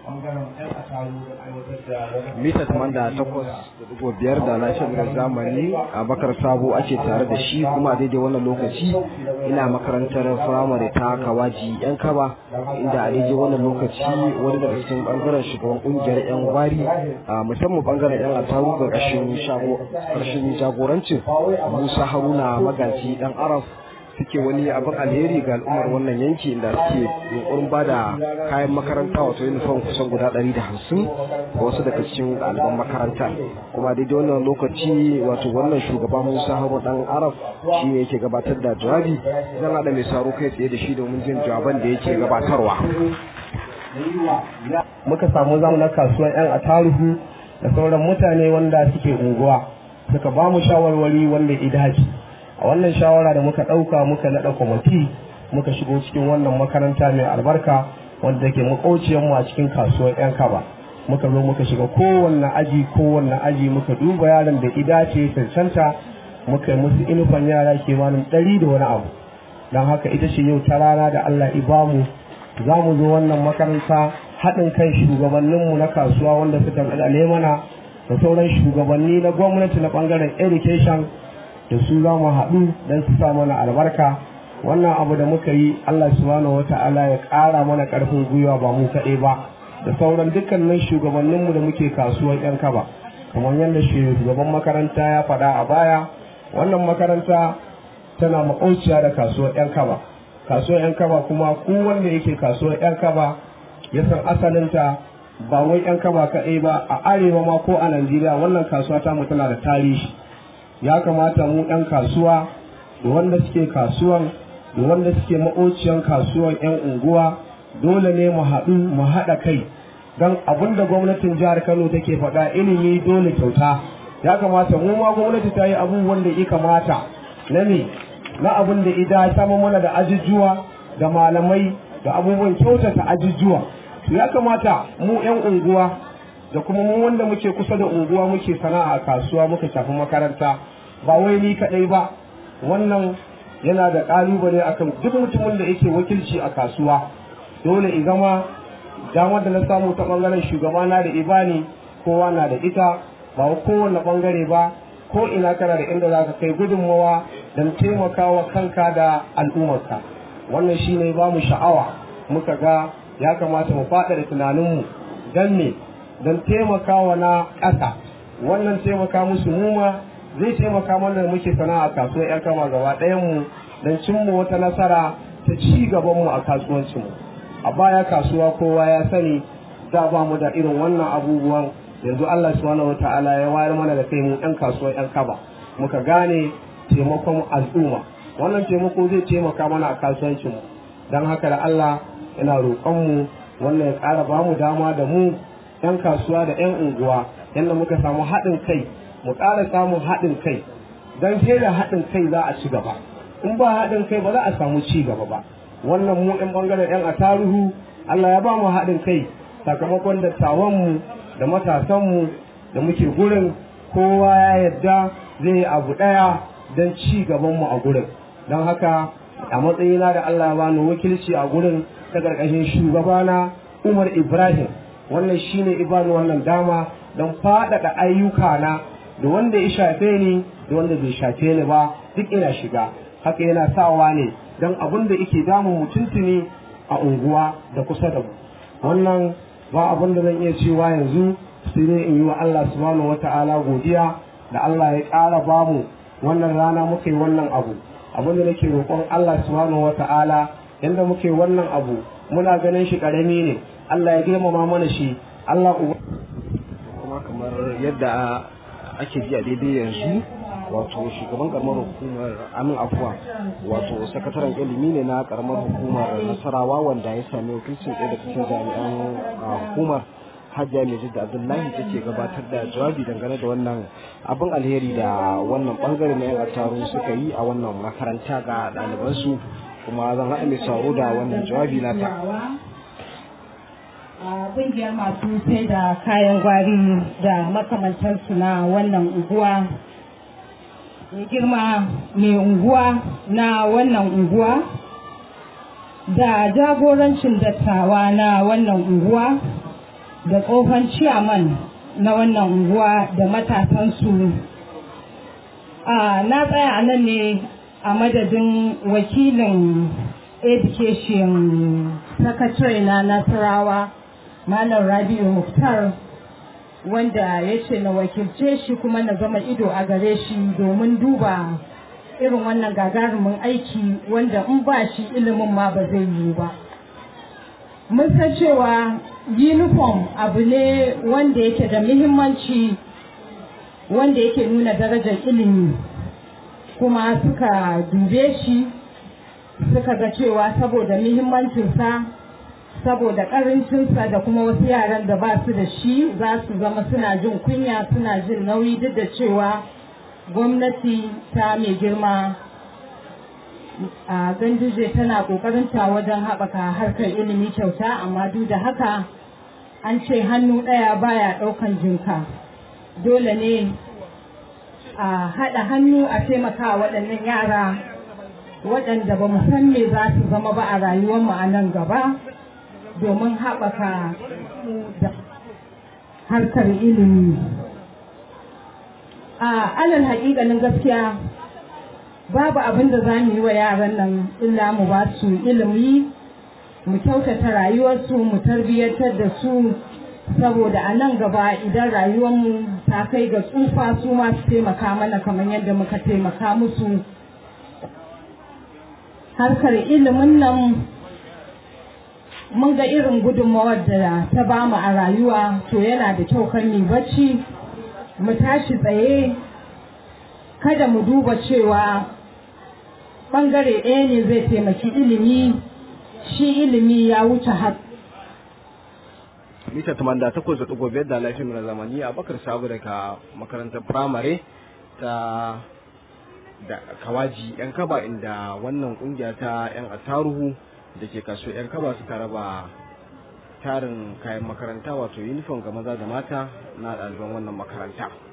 bangaren yan asaru da aiwatar da wani mita tamanda takwas da digo biyar da lafiyar zamani a bakar sabo ake tare da shi kuma a daidai wannan lokaci ina makarantar firamare ta kawaji yan kaba inda a daidai wannan lokaci wani daga cikin bangaren shugaban kungiyar yan gwari a musamman bangaren yan ataru ga ƙarshen jagorancin musa haruna magaji dan araf suke wani abin alheri ga al'ummar wannan yanki inda suke yunkurin ba da kayan makaranta wato uniform kusan guda ɗari da hamsin ga wasu daga cikin ɗaliban makaranta kuma daidai wannan lokaci wato wannan shugaba musa haru dan arab shi ne yake gabatar da jawabi zan haɗa mai saro kai tsaye da shi domin jin jawaban da yake gabatarwa muka samu zamu na kasuwan yan ataruhu da sauran mutane wanda suke unguwa suka ba mu shawarwari wanda idaci a wannan shawara da muka ɗauka muka naɗa kwamiti muka shigo cikin wannan makaranta mai albarka wanda ke mu a cikin kasuwar 'yan kaba muka zo muka shiga kowanne aji kowanne aji muka duba yaron da ida ce cancanta muka yi musu inufan yara kimanin ɗari da wani abu don haka ita ce yau ta rana da allah ibamu za mu zo wannan makaranta haɗin kan shugabanninmu na kasuwa wanda suka ɗaɗale mana da sauran shugabanni na gwamnati na ɓangaren education da su za mu haɗu don su sa mana albarka wannan abu da muka yi Allah subhanahu wa ta'ala ya ƙara mana ƙarfin gwiwa ba mu kaɗai ba da sauran dukkanin shugabanninmu da muke kasuwar yan kaba kamar yadda shugaban makaranta ya faɗa a baya wannan makaranta tana maƙauciya da kasuwar yan kaba kasuwar yan kaba kuma ku wanda yake kasuwar yan kaba ya san asalinta ba wai yan kaba kaɗai ba a arewa ma ko a najeriya wannan kasuwa ta mu tana da tarihi ya kamata mu ɗan kasuwa da wanda suke kasuwan da wanda suke maƙociyan kasuwan 'yan unguwa dole ne mu haɗu mu haɗa kai don abin da gwamnatin jihar kano take faɗa ilimi dole kyauta ya kamata mu ma gwamnati ta yi abubuwan da ya kamata na ne na abin da ida sama mana da ajujuwa da malamai da abubuwan kyautata ajujuwa ya kamata mu 'yan unguwa da kuma mu wanda muke kusa da unguwa muke sana'a a kasuwa muka shafi makaranta ba wai ni kadai ba wannan yana da kalubale akan duk mutumin da yake wakilci a kasuwa dole i zama damar da na samu ta bangaren shugabana da ibani kowa na da ita ba kowane bangare ba ko ina kana da inda zaka kai gudunmawa don taimakawa kanka da al'ummarka wannan shine ba mu sha'awa muka ga ya kamata mu faɗa da tunaninmu don me don taimakawa na ƙasa wannan taimaka musu muma zai taimaka mana da muke sana'a kasuwar yan kama gaba ɗayan mu don cimma wata nasara ta ci gaban mu a kasuwancin mu a baya kasuwa kowa ya sani da ba mu da irin wannan abubuwan yanzu Allah subhanahu wataala ya wayar mana da kai mu yan kasuwar yan kaba muka gane taimakon al'umma wannan taimako zai taimaka mana a kasuwancin mu don haka da Allah ina roƙon mu wannan ya ƙara ba mu dama da mu 'yan kasuwa da 'yan unguwa yadda muka samu haɗin kai mu ƙara samun haɗin kai don sai da haɗin kai za a ci gaba in ba haɗin kai ba za a samu ci gaba ba wannan mu 'yan ɓangaren 'yan ataruhu Allah ya ba mu haɗin kai sakamakon dattawanmu da matasanmu da muke gurin kowa ya yadda zai yi abu ɗaya don ci gabanmu a gurin don haka a matsayina da Allah ya bani wakilci a gurin ta ƙarƙashin shugabana Umar Ibrahim wannan shine ibanu wannan dama don faɗaɗa ayyuka na da wanda ya shafe ni da wanda bai shafe ni ba duk ina shiga haka yana sawa ne don abin da yake damun mutuntuni a unguwa da kusa da mu wannan ba abin da zan iya cewa yanzu sai dai in yi wa Allah subhanahu wata'ala godiya da Allah ya ƙara bamu wannan rana muka yi wannan abu abin da nake roƙon Allah subhanahu wata'ala yanda muke wannan abu muna ganin shi ƙarami ne Allah ya girmama mana shi Allah kuma kamar yadda ake ji a daidai yanzu wato shugaban karamar hukumar amin afuwa wato sakataren ilimi ne na karamar hukumar nasarawa wanda ya sami wakilcin ɗaya daga cikin jami'an hukumar hajja mai da abdullahi take gabatar da jawabi dangane da wannan abin alheri da wannan bangare na yan attaru suka yi a wannan makaranta ga ɗalibansu kuma zan haɗa mai sauro da wannan jawabi nata ƙungiyar masu sai da kayan gwari da makamantansu na wannan unguwa mai girma mai unguwa na wannan unguwa da jagorancin dattawa na wannan unguwa da tsohon ciyaman na wannan unguwa da matasansu na tsaya a nan ne a madadin wakilin education secretary na nasarawa malam rabi'u muktar wanda ya ce na wakilce shi kuma na zama ido a gare shi domin duba irin wannan gagarumin aiki wanda in ba shi ilimin ma ba zai yi ba mun san cewa uniform abu ne wanda yake da muhimmanci wanda yake nuna darajar ilimi kuma suka dube shi suka ga cewa saboda muhimmancinsa saboda karancinsa da kuma wasu yaran da ba su da shi za su zama suna jin kunya suna jin nauyi duk da cewa gwamnati ta mai girma a ganduje tana kokarinta wajen haɓaka harkar ilimi kyauta amma duk da haka an ce hannu ɗaya baya ɗaukan jinka dole ne a haɗa hannu a taimaka waɗannan yara waɗanda ba mu san me za su zama ba a rayuwarmu a nan gaba domin haɓaka da harkar ilimi a alal haƙiƙanin gaskiya babu abin da za mu yi wa yaran nan illa mu ba su ilimi mu kyautata rayuwarsu mu tarbiyyantar da su saboda a nan gaba idan rayuwarmu ta kai ga tsufa su ma su taimaka mana kamar yadda muka taimaka musu harkar ilimin nan mun ga irin gudunmawar da ta bamu a rayuwa to yana da kyau kan mu bacci mu tashi tsaye kada mu duba cewa bangare ɗaya ne zai taimaki ilimi shi ilimi ya wuce har mita tamanda takwas da ɗigo biyar da laifin na zamani a bakar sabu daga makarantar firamare ta da kawaji yan kaba inda wannan kungiya ta yan attaruhu da ke kaso yan kaba suka raba tarin kayan makaranta wato uniform ga maza da mata na ɗaliban wannan makaranta